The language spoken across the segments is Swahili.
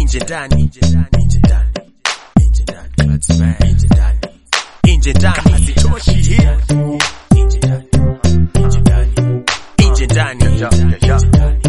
nje ndani nje ndani nje ndani nje ndani That's bad. nje ndani nje ndani hazitoshi hii nje ndani nje ndani nje ndani Yeah, yeah, yeah.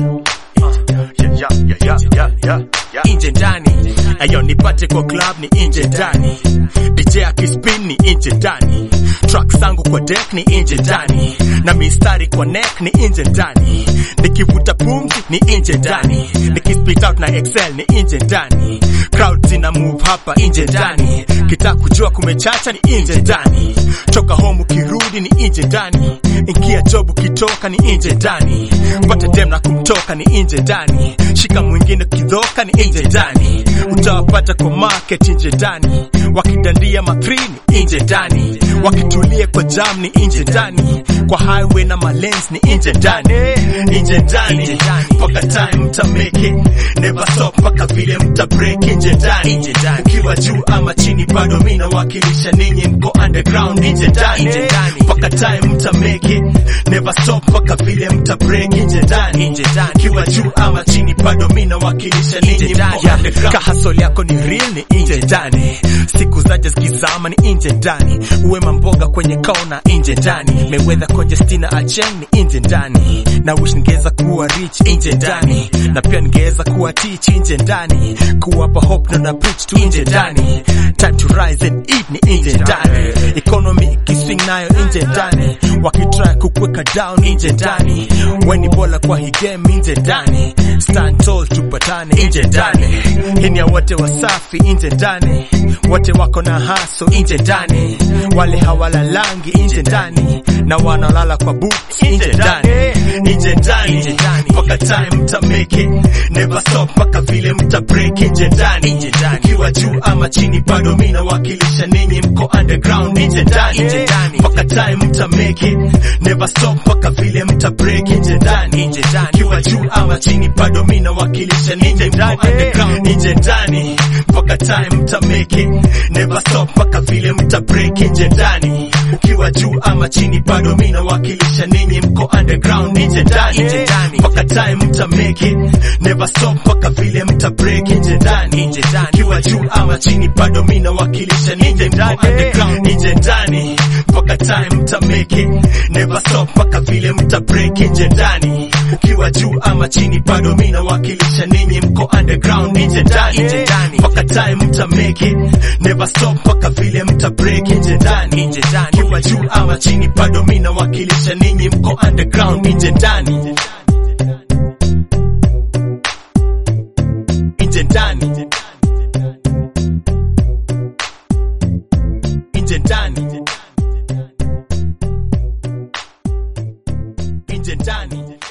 Yeah, yeah, yeah, yeah, yeah, yeah. nje ndani ayo nipate kwa club ni nje ndani DJ akispin ni nje ndani track zangu kwa deck ni nje ndani na mistari kwa neck ni nje ndani nikivuta pumzi ni nje ndani nikispit out na excel ni nje ndani crowd zina move hapa nje ndani kita kujua kumechacha ni nje ndani toka home ukirudi ni nje ndani ingia job ukitoka ni nje ndani pata dem na kumtoka ni nje ndani shika mwingine kidhoka ni nje ndani utawapata kwa market nje ndani wakidandia makrini nje ndani wakitulia kwa jam ni nje ndani kwa highway na malens ni nje ndani nje ndani mpaka time mta make it never stop mpaka vile mta break nje ndani ukiwa juu ama chini bado mimi nawakilisha ninyi mko underground nje ndani mpaka time mta make it never stop mpaka vile mta break nje ndani ukiwa juu ama chini bado mimi nawakilisha ninyi mko underground kahasol yako ni real ni nje ndani siku zaje zikizama ni nje ndani uwe mamboga kwenye kona nje ndani mewedha congestina acheng ni nje ndani na wish ningeweza kuwa rich nje ndani na pia ningeweza kuwa teach nje ndani kuwapa hope na na preach tu nje ndani time to rise and eat ni nje ndani economy ikiswing nayo nje ndani wakitry kukweka down nje ndani weni bola kwa hii game nje ndani stand tall tupatane nje ndani hii ni ya wote wasafi nje ndani wote wako na haso nje ndani wale hawalalangi nje ndani na wanalala kwa boots nje ndani nje ndani mpaka time mta make it never stop mpaka vile mta break nje ndani ukiwa juu ama chini bado mimi nawakilisha ninyi mko underground nje ndani mpaka time mta make it never stop mpaka vile mta break nje ndani ukiwa juu ama chini bado mimi nawakilisha ninyi mko underground nje ndani mpaka time mta make it never stop mpaka vile mta break nje ndani ukiwa juu ama chini bado mimi nawakilisha ninyi mko underground nje ndani mpaka time mta make it never stop mpaka vile mta break nje ndani ukiwa juu ama chini bado mimi nawakilisha ninyi mko underground nje ndani mpaka time mta make it never stop mpaka vile mta break nje ndani ukiwa juu ama chini bado mimi nawakilisha ninyi mko underground nje ndani mpaka time mta make it never stop mpaka vile mta break nje ndani ukiwa juu ama chini bado mimi nawakilisha ninyi mko underground nje ndani nje ndani nje ndani nje ndani